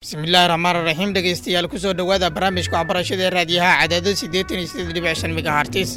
bismillaahi raxmaan raxiim dhegaystayaal kusoo dhowaada barnaamijka waxbarashada ee raadiyaha cadaado siddeetan iyo siddeed dhibic shan megahartis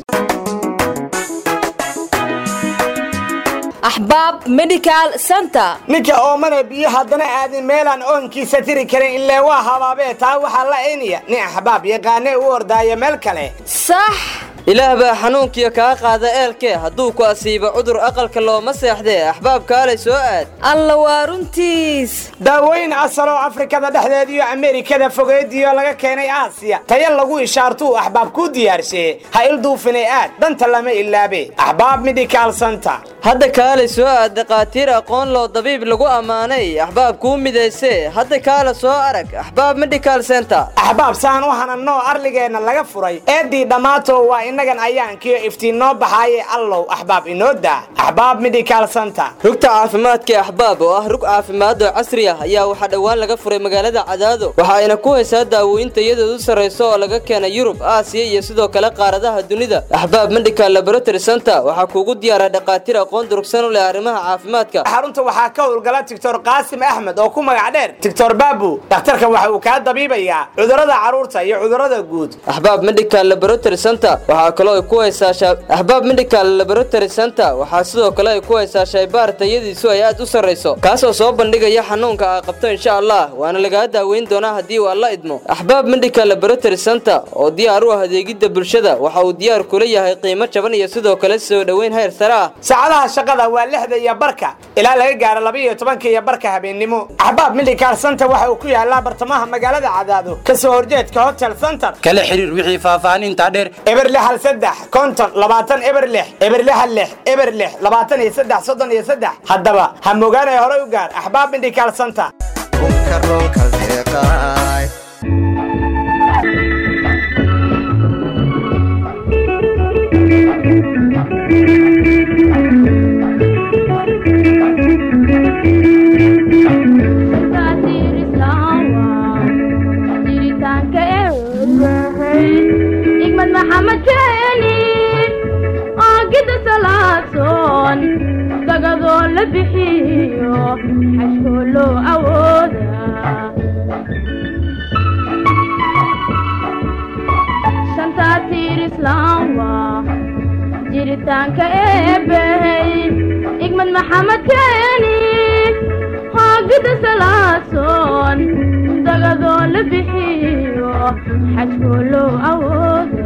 axbaab medical center ninka oomane biyo haddana aadin meelaan oonkiisa tiri karin illee waa habaabee taa waxaa la aynaya nin axbaab yaqaane u ordaaya meel kale sax ilaah baa xanuunkiyo kaa qaada eelkee hadduu ku asiibo cudur aqalka looma seexdee axbaab kaalay soo aad alla waa runtiis daawooyin asaloo afrikada dhexdeeda iyo ameerikada fogeediyo laga keenay aasiya taya lagu ishaartuu axbaab kuu diyaarsheeye ha ilduufinay aad danta lama ilaabe axbaab medical center hadda kaalay soo aad dhakhaatiir aqoon loo dabiib lagu ammaanay axbaab kuu midaysee hadda kaala soo arag axbaab medical center axbaab saan u hanannoo arligeenna laga furay eeddii dhammaato waa innagan ayaankiyo iftiin noo baxaaye allow axbaab inoo daa axbaab medical center rugta caafimaadka axbaab oo ah rug caafimaad oo casri ah ayaa waxaa dhowaan laga furay magaalada cadaado waxa ayna ku haysaa daawooyinta iyadood u sarrayso oo laga keenay yurub aasiya iyo sidoo kale qaaradaha dunida axbaab medical laboratory center waxaa kuugu diyaara dhakhaatiir aqoon durugsan u leh arrimaha caafimaadka xarunta waxaa ka howlgala doctor qaasim axmed oo ku magac dheer doctor baabu dhakhtarka waxa uu kaa dabiibayaa cudurrada carruurta iyo cudurrada guud axbaab medical laboratory center waxaa kaloo ay ku haysaa axbaab medical laboratory center waxaa sidoo kale ay ku haysaa shaybaar tayadiisu ay aad u sarrayso kaasoo soo bandhigaya xanuunka aa qabto insha allah waana lagaa daaweyn doonaa haddii uu alla idmo axbaab medical laboratory center oo diyaar u ah adeegidda bulshada waxa uu diyaar kula yahay qiimo jaban iyo sidoo kale soo dhoweyn heer sare ah saacadaha shaqada waa lixda iyo barka ilaa laga gaaro laba iyo tobanka iyo barka habeennimo axbaab medical center waxa uu ku yaalaa bartamaha magaalada cadaado kasoo horjeedka hotel center kala xiriir wixii faahfaahintaa dheer eber lixal saddex konton labaatan eber lix eber lixal lix eber lix labaatan iyo saddex soddon iyo saddex haddaba ha mogaanay horey u gaar axbaab medical center igmad maxamed keeni oogida salaadsoon dagadoo la bixiyo xashkoo loo awooda shantaa tiir islaam waa jiritaanka eebbey igmad maxamed keeni hoogida salaadsoon dagadoo la bixiyo xajkoo loo awooda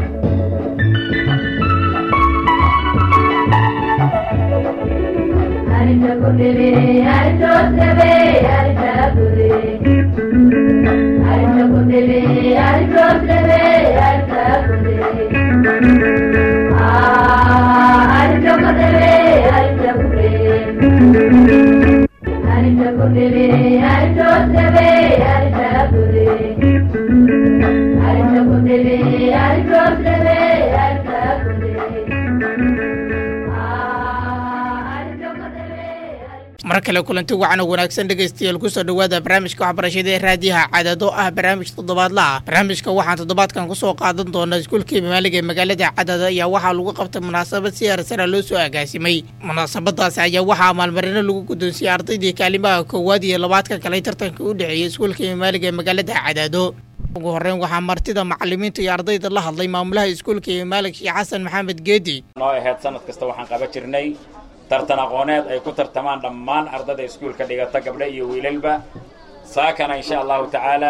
mar kale kulanti wacan oo wanaagsan dhegaystayaal kusoo dhowaada barnaamijka waxbarashada ee raadiyaha cadaado ah barnaamij toddobaadla ah barnaamijka waxaan toddobaadkan kusoo qaadan doonaa iskuulkii maaliga ee magaalada cadaado ayaa waxaa lagu qabtay munaasabad si heersara loo soo agaasimay munaasabadaasi ayaa waxaa maalmarino lagu guddoonsiyey ardaydii kaalimaha koowaad iyo labaadka kale tartanka u dhexeeyey iskuulkii maaliga ee magaalada cadaado ugu horreyn waxaa martida macalimiinta iyo ardayda la hadlay maamulaha iskuulka iyo maalig sheekh xasan maxamed geedi noo ahayd sanad kasta waxaan qaban jirnay tartan aqooneed ay ku tartamaan dhammaan ardada iskuulka dhigata gabdho iyo wiilalba saakana insha allahu tacaala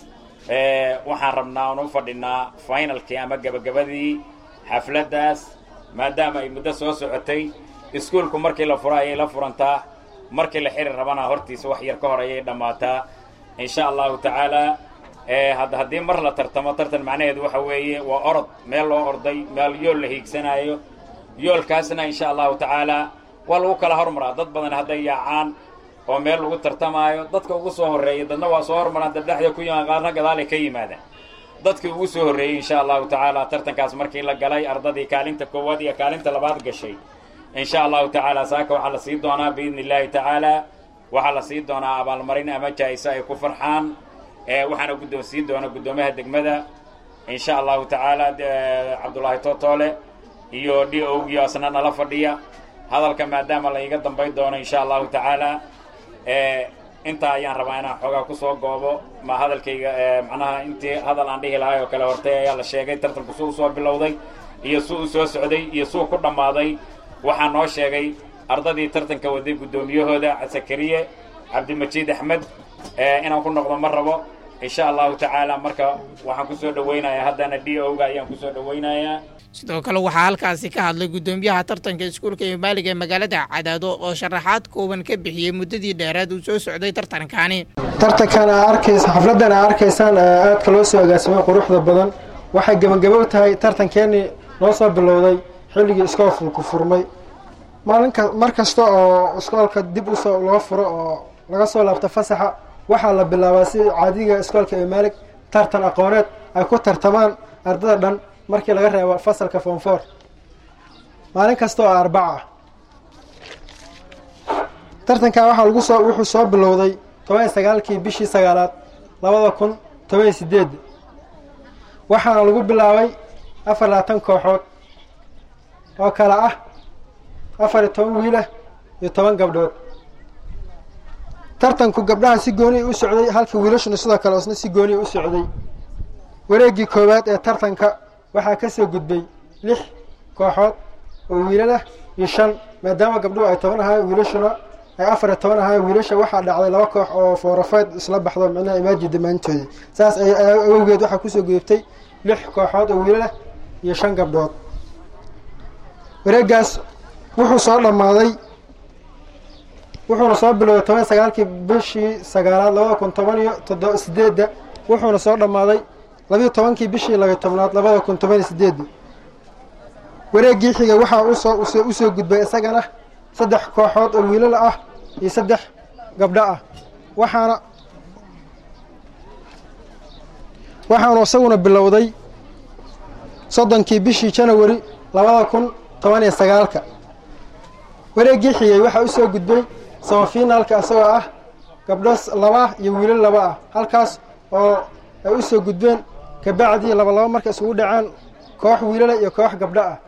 waxaan rabnaa oon u fadhinaa finalkii ama gebagabadii xafladdaas maadaama ay muddo soo socotay iskuulku markii la furo ayay la furantaa markii la xiri rabana hortiisa wax yar ka hor ayay dhammaataa insha allahu tacaala had haddii mar la tartamo tartan macnaheedu waxa weeye waa orod meel loo orday meel yool la hiigsanaayo yoolkaasna insha allahu tacaala waa lagu kala hormaraa dad badan hadday yaacaan oo meel lagu tartamaayo dadka ugu soo horreeya dadna waa soo hormaraan dad dhexda ku yimaan qaarna gadaalay ka yimaadaan dadkii ugu soo horreeyey insha allahu tacaala tartankaas markii la galay ardadii kaalinta koowaad iyo kaalinta labaad gashay insha allahu tacaala saaka waxaa la sii doonaa biidni illaahi tacaala waxaa la sii doonaa abaalmarin ama jaa-iso ay ku farxaan waxaana guddoonsiin doona guddoomiyaha degmada in sha allahu tacaala cabdullaahi tootoole iyo d owgiyo asna nala fadhiya hadalka maadaama la iga dambayn doono in sha allahu tacaala intaa ayaan rabaa inaan xoogaa kusoo goobo ma hadalkayga macnaha intii hadal aan dhihi lahay oo kale hortay ayaa la sheegay tartanku suu soo bilowday iyo suu u soo socday iyo suu ku dhammaaday waxaa noo sheegay ardadii tartanka waday guddoomiyahooda sakariye cabdimajiid axmed inaan ku noqdo ma rabo insha allahu tacaala marka waxaan kusoo dhawaynayaa haddana d o ga ayaan kusoo dhawaynayaa sidoo kale waxaa halkaasi ka hadlay guddoomiyaha tartanka iskuulka imaaliga ee magaalada cadaado oo sharaxaad kooban ka bixiyey muddadii dheeraad uu soo socday tartankani tartankan aa arkaysa xafladdan aa arkaysaan aadka loo soo agaasimay quruxda badan waxay gebagabow tahay tartankeenii noo soo bilowday xilligii iskoolku furmay maalinka mar kasta oo iskoolka dib usoo loo furo oo laga soo laabto fasaxa waxaa la bilaabaa si caadiga iskoolka imaalig tartan aqooneed ay ku tartamaan ardada dhan markii laga reebo fasalka foonfoor maalin kasta oo arbaca ah tartankan waxaa lagu soo wuxuu soo bilowday toban iyo sagaalkii bishii sagaalaad labada kun toban iyo sideed waxaana lagu bilaabay afar labaatan kooxood oo kale ah afar iyo toban wiilah iyo toban gabdhood tartanku gabdhaha si gooniya u socday halka wiilashuna sidoo kale isna si gooniya u socday wareeggii koowaad ee tartanka waxaa ka soo gudbay lix kooxood oo wiilalah iyo shan maadaama gabdhuhu ay toban ahaayeen wiilashuna ay afar iyo toban ahaayeen wiilasha waxaa dhacday laba koox oo foorafeed isla baxdo micnaha imaaji damaantoodii saas awgeed waxaa kusoo gudubtay lix kooxood oo wiilalah iyo shan gabdhood wareeggaas wuxuu soo dhammaaday wuxuuna soo bilowday toban sagaalkii bishii sagaalaad labada kun toban iyo toddoba sideedda wuxuuna soo dhammaaday labiyo tobankii bishii labiyo tobnaad labada kun toban iyo sideedda wareeggii xiga waxaa usoo usoo gudbay isagana saddex kooxood oo wiilal ah iyo saddex gabdho ah waxaana waxaanu isaguna bilowday soddonkii bishii janawari labada kun toban iyo sagaalka wareeggii xigay waxaa usoo gudbay samafinaalka isagoo ah gabdho laba iyo wiilal laba ah halkaas oo ay usoo gudbeen kabacdii laba laba marka isugu dhaceen koox wiilala iyo koox gabdho ah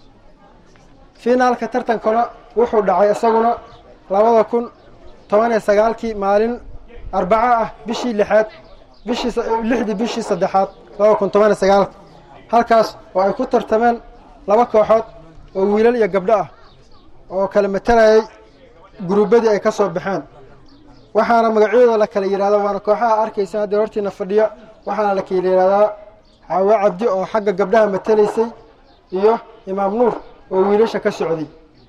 finaalka tartankana wuxuu dhacay isaguna labada kun toban iyo sagaalkii maalin arbaco ah bishii lixaad bishii lixdii bishii saddexaad labada kun toban iyo sagaalka halkaas oo ay ku tartameen laba kooxood oo wiilal iyo gabdho ah oo kala matalayay guruubadii ay ka soo baxeen waxaana magacyadooda la kala yidhahda waana kooxaha arkaysa haddii hortiina fadhiya waxaana la kala yidhahdaa xaawo cabdi oo xagga gabdhaha matalaysay iyo imaam nuur oo wiilasha ka socday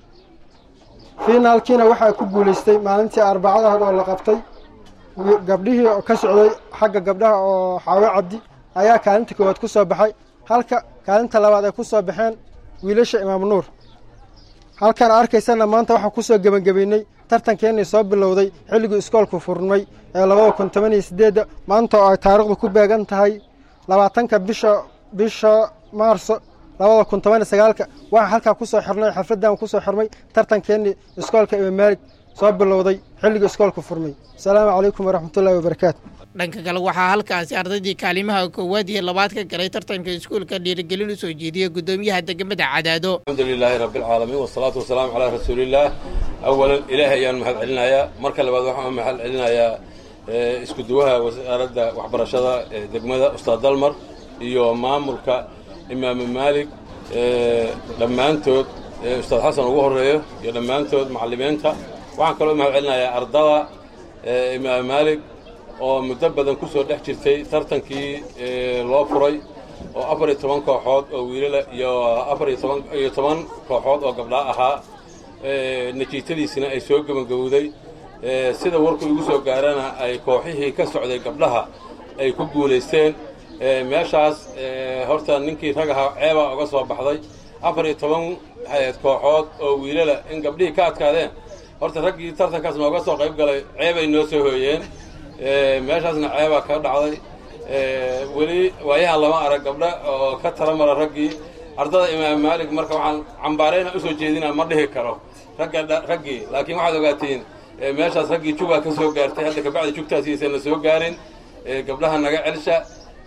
finaalkiina waxaa ku guulaystay maalintii arbacadaha oo la qabtay gabdhihii ka socday xagga gabdhaha oo xaawo cabdi ayaa kaalinta koowaad ku soo baxay halka kaalinta labaad ay ku soo baxeen wiilasha imaam nuur halkan arkaysana maanta waxaa kusoo gebagabeynay tartankeenii soo bilowday xilligii iskoolku furmay ee labada kun toban iyo sideedda maanta oo ay taariikhdu ku beegan tahay labaatanka bisha bisha maarso labada kun toban iyo sagaalka waxaa halkaa kusoo xirnay xafladdan kusoo xirmay tartankeenii iskoolka imaam maalig soo bilowday xilligii iskoolku furmay asalaamu calaykum waraxmatullaahi wabarakaatu dhanka kale waxaa halkaasi ardaydii kaalimaha koowaad iyo labaad ka galay tartanka iskuulka dhiirigelin u soo jeediyey guddoomiyaha degmada cadaado الحمد لله رب العالمين والصلاة والسلام على رسول الله أولا إلهي أيان محل علنايا مركا لبعض وحنا محل علنايا isku duwaha wasaaradda waxbarashada ee degmada ustaad dalmar iyo maamulka imaam maalig dhammaantood ustaad xasan ugu horeeyo iyo dhammaantood macallimiinta waxaan kaloo mahad celinayaa ardada imaam maalig oo muddo badan ku soo dhex jirtay tartankii loo furay oo afar iyo toban kooxood oo wiilala iyo afar iyo toban iyo toban kooxood oo gabdhaa ahaa natiijadiisina ay soo gebagabowday sida warku igu soo gaarana ay kooxihii ka socday gabdhaha ay ku guulaysteen meeshaas horta ninkii rag ahaa ceebaa uga soo baxday afar iyo toban kooxood oo wiilala in gabdhihii ka adkaadeen horta raggii tartankaas nooga soo qayb galay ceebay noo soo hooyeen meeshaasna ceebaa ka dhacday weli waayahan lama arag gabdha oo ka tala mara raggii ardada imaam maalig marka waxaan cambaarayna usoo jeedina ma dhihi karo ragga raggii laakiin waxaad ogaatiin meeshaas raggii jugaa ka soo gaartay hadda kabacdi jugtaas aysan la soo gaarin gabdhaha naga celsha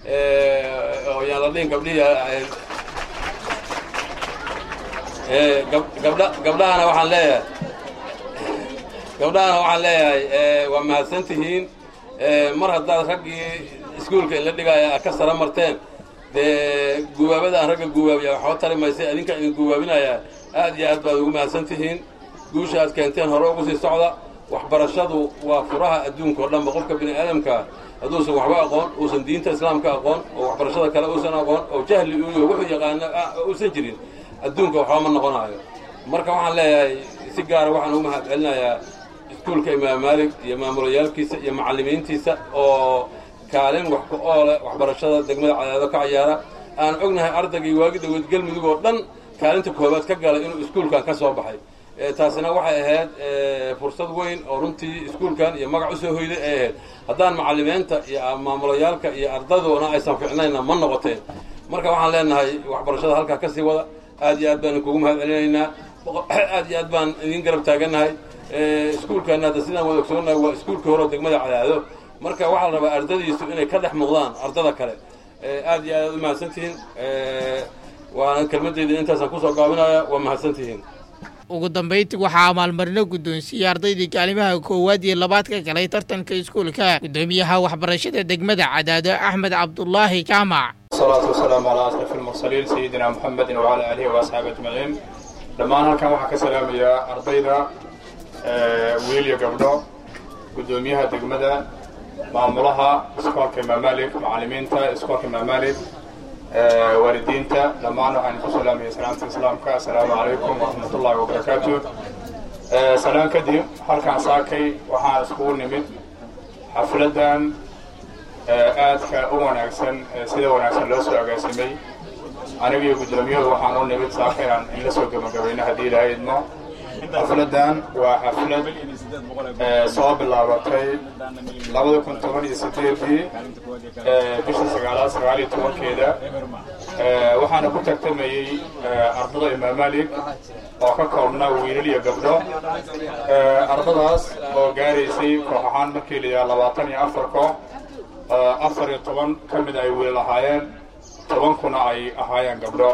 oo yaan la dhihin gabdhihii gabdha gabdhahana waxaan leeyahay gabdhahana waxaan leeyahay waa mahadsan tihiin mar haddaad raggii iskuulka inla dhigaya aad ka sara marteen dee gubaabada aan ragga gubaabiya waxba tari maysa adinka idin gubaabinayaa aad iyo aad baad ugu mahadsan tihiin guusha aad keenteen hore ugu sii socda waxbarashadu waa furaha adduunka oo dhanba qofka bini aadamkaa hadduusan waxba aqoon uusan diinta islaamka aqoon oo waxbarashada kale uusan aqoon oo jahli uyo wuxuu yaqaano uusan jirin adduunka waxba ma noqonaayo marka waxaan leeyahay si gaara waxaan ugu mahad celinayaa iskuulka imaam maalig iyo maamulayaalkiisa iyo macallimiintiisa oo kaalin wax ku oole waxbarashada degmada cadaado ka cayaara aan ognahay ardaygii waagi dhaweyd galmudug oo dhan kaalinta koobaad ka galay inuu iskuulkan ka soo baxay taasina waxay ahayd fursad weyn oo runtii iskuulkan iyo magac usoo hoyday ay ahayd haddaan macallimiinta iyo maamulayaalka iyo ardadoona aysan ficnayna ma noqoteen marka waxaan leenahay waxbarashada halkaa kasii wada aad iyo aad baan kugu mahad celinaynaa aad iyo aad baan idin garab taagannahay iskuulkan hadda sidaan wada ogsoonahay waa iskuulka hore oo degmada cadaado marka waxaa la rabaa ardadiisu inay ka dhex muuqdaan ardada kale aad iyo aad u mahadsantihiin waana kelmadeyda intaasaan kusoo gaabinaya waa mahadsantihiin ugu dambayntii waxaa abaalmarino guddoonsiiyey ardaydii kaalimaha koowaad iyo labaad ka galay tartanka iskuulka guddoomiyaha waxbarashada degmada cadaado axmed cabdulaahi jaamac الصلاة والسلام على أشرف المرسلين سيدنا محمد وعلى آله وأصحابه أجمعين dhammaan halkan waxaa ka salaamayaa ardayda wiil iyo gabdho guddoomiyaha degmada maamulaha iskoolka imaam malik macallimiinta iskoolka imaam malik waalidiinta dhammaan waxaan ku salaamaya salaamta islaamka assalaamu calaykum waraxmat ullahi wabarakaatu salaan kadib halkaan saakay waxaan iskugu nimid xafladan aadka u wanaagsan sida wanaagsan loo soo agaasimay aniga iyo guddoomiyadu waxaan u nimid saakayaan in la soo gebagabayno haddii ilaahay idmo xafladan waa xaflad soo bilaabatay labada kun toban iyo sideedii bisha sagaalaad sagaal iyo tobankeeda waxaana ku tartamayey ardada imaam malik oo ka koobnaa wiilal iyo gabdho ardadaas oo gaaraysay koox ahaan markii la yidhaha labaatan iyo afar koox afar iyo toban ka mid ay wiilal ahaayeen tobankuna ay ahaayeen gabdho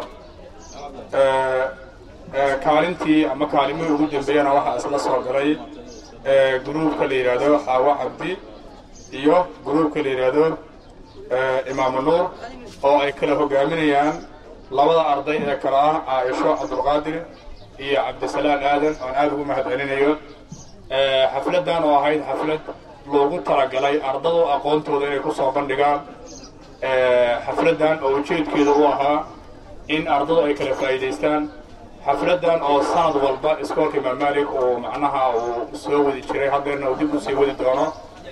kaalintii ama kaalimihii ugu dambeeyana waxaa isla soo galay gruubka la yidhaahdo xaawo cabdi iyo gruubka la yidhaahdo imaamu nuur oo ay kala hogaaminayaan labada arday ee kale ah caaisho cabdulqaadir iyo cabdisalaan aadan oon aada ugu mahad celinayo xafladan oo ahayd xaflad loogu talagalay ardadu aqoontooda inay ku soo bandhigaan xafladan oo ujeedkeeda u ahaa in ardadu ay kala faa'iidaystaan xafladan oo sanad walba iskoolka imaam malik uu macnaha uu soo wadi jiray haddeerna uu dib usii wadi doono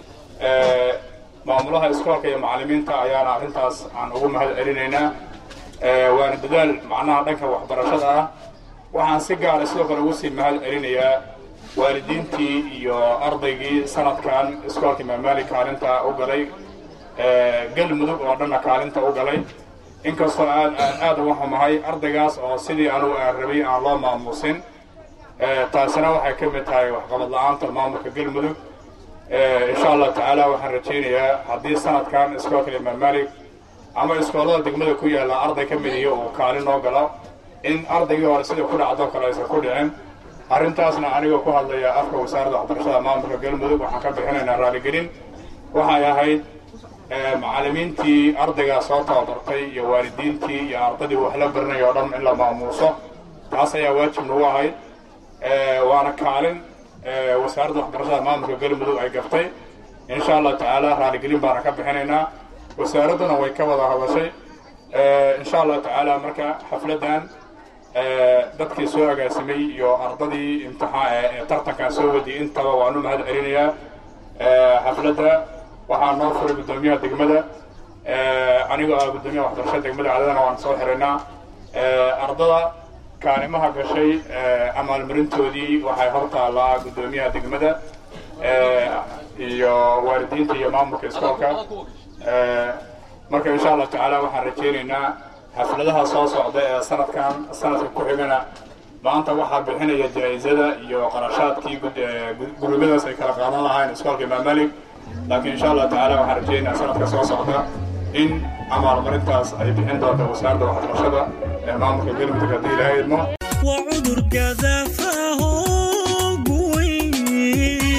maamulaha iskoolka iyo macallimiinta ayaana arrintaas aan ugu mahad celinaynaa waana dadaal macnaha dhanka waxbarashada ah waxaan si gaara sidoo kale ugu sii mahad celinayaa waalidiintii iyo ardaygii sanadkan iskoolka imaam malik kaalinta u galay galmudug oo dhanna kaalinta u galay inkastoo aad aan aad uga xumahay ardaygaas oo sidii anugu aan rabay aan loo maamuusin taasina waxay ka mid tahay waxqabad la-aanta maamulka galmudug insha allah tacaala waxaan rajaynayaa haddii sanadkan iskoolka imaam malik ama iskoolada degmada ku yaalla arday ka mid iyo uu kaalin noo galo in ardaygii hore sida ku dhacdo kale aysan ku dhicin arrintaasna anigoo ku hadlaya afka wasaaradda waxbarashada maamulka galmudug waxaan ka bixinaynaa raaligelin waxay ahayd macallimiintii ardaygaa soo tababartay iyo waalidiintii iyo ardaydii wax la baranaya oo dhan in la maamuuso taas ayaa waajib nagu ahayd waana kaalin wasaaradda waxbarashada maamulka galmudug ay gaftay insha allah tacaala raaligelin baana ka bixinaynaa wasaaradduna way ka wada hadashay insha allah tacaala marka xafladan dadkii soo agaasimay iyo ardadii imtixaan tartankan soo wadiyay intaba waanu mahad celinayaa xafladda waxaa noo furay guddoomiyaha degmada anigoo ah guddoomiyaha waxbarashada degmada cadadana waan soo xiraynaa ardada kaalimaha gashay amaalmarintoodii waxay hor taallaa guddoomiyaha degmada iyo waalidiinta iyo maamulka iskoolka marka insha allah tacaala waxaan rajaynaynaa xafladaha soo socda ee sanadkan sanadka ku xigana maanta waxaa bixinaya jaa-izada iyo qarashaadkii gurubyadaas ay kala qaadan lahayn iskoolka imaam malik laakiin insha allah tacaala waxaan rajaynayaa sanadka soo socda in amaalmarintaas ay bixin doonto wasaaradda waxbarashada ee maamulka galmudug haddii ilaahay idmo وعذر كذا فهو قوي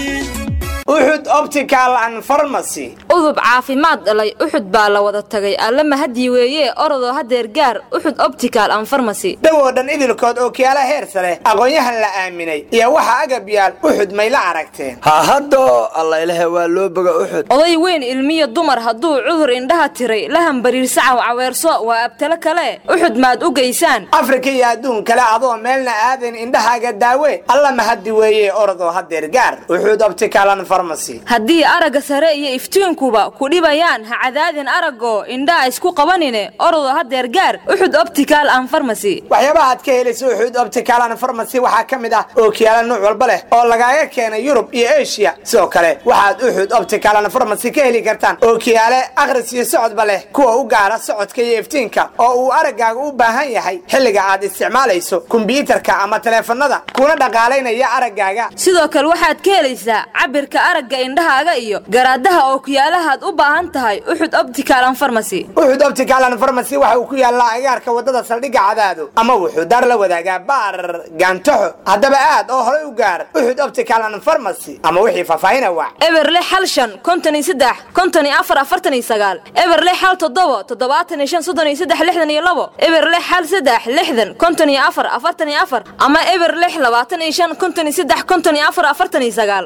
uxud optical and pharmacy udub caafimaad dhalay uxud baa la wada tagay alle mahadii weeye orodoo hadeer gaar uxud optical and pharmacy dhowoo dhan idilkood oo kiyaala heer sare aqoon-yahan la aaminay iyo waxa agab yaal uxud may la aragteen ha haddo allaylehe waa loo boga uxud oday weyn ilmiyo dumar hadduu cudur indhaha tiray la hambariirsacaw caweerso waa abtalo kale uxud maad u geysaan afrika iyo adduun kale adoo meelna aadayn indhahaaga daawe alla mahadi weeye orodoo hadeer gaar uxud optical and pharmacy haddii aragga sare iyo iftiinkuba ku dhibayaan ha cadaadin araggo indhaha isku qabanine orodoo hadeer gaar uxud optical and pharmacy waxyaabaha aad ka helaysa uxud optical and pharmacy waxaa ka mid ah ookiyaala nuuc walba leh oo lagaaga keenay yurub iyo asia sidoo kale waxaad uxud optical and pharmacy ka heli kartaan ookiyaale akhris iyo socodba leh kuwa u gaara socodka iyo iftiinka oo uu araggaaga u baahan yahay xilliga aad isticmaalayso kumbiyuutarka ama taleefanada kuna dhaqaalaynaya araggaaga sidoo kale waxaad ka helaysaa cabirka aragga indhahaaga iyo garaadaha oo kuyaalahaad u baahan tahay uxud optical and pharmacy uxud optical and pharmacy waxa uu ku yaallaa agaarka waddada saldhigga cadaado ama wuxuu daar la wadaagaa baar gaantaxo haddaba aad oo horay u gaar uxud optical and pharmacy ama wixii faahfaahina wac eberle xal shan konton iyo saddex konton iyo afar afartan iyo sagaal eberle xal toddobo toddobaatan iyo shan soddon iyo saddex lixdan iyo labo eberle xal saddex lixdan konton iyo afar afartan iyo afar ama eber lix labaatan iyo shan konton iyo saddex konton iyo afar afartan iyo sagaal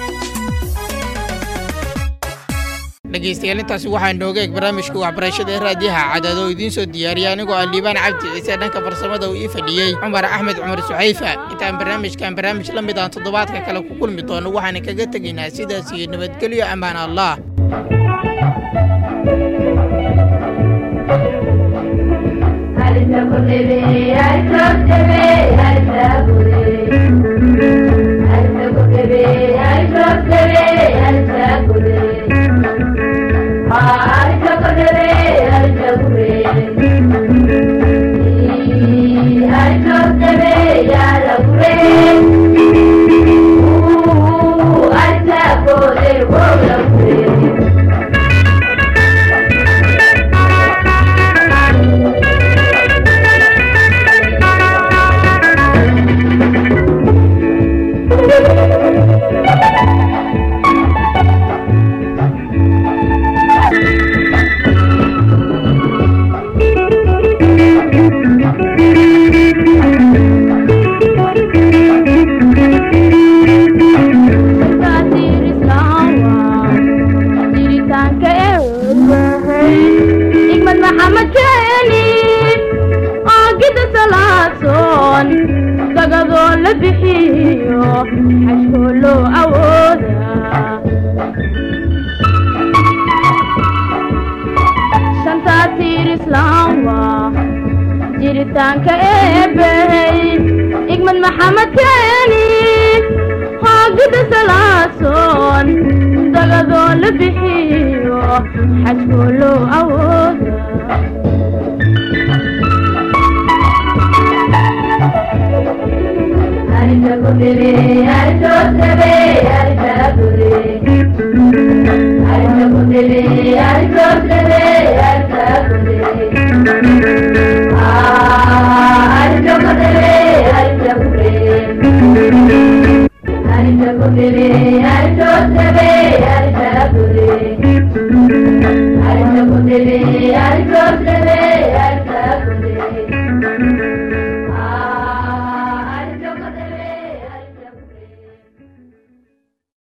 dhegaystayaal intaasi waxaa nooga eeg barnaamijka waxbarashada ee raadiyaha cadaado oo idiin soo diyaariyay anigoo ah liibaan cabdi ciise dhanka farsamada uu ii fadhiyey cumar axmed cumar suxayfa intaan barnaamijkan barnaamij la mid aan toddobaadka kale ku kulmi doono waxaan kaga tegaynaa sidaas iyo nabadgelyo ammaan allah igmad maxamed keeni oogida salaasoon dagadoo la bixiyo xashkoo loo awooda shantaa tiir islaam waa jiritaanka eebbey igmad maxamed keeni hoogida salaasoon dagadoo la bixiyo xajkoo loo awooda Ay,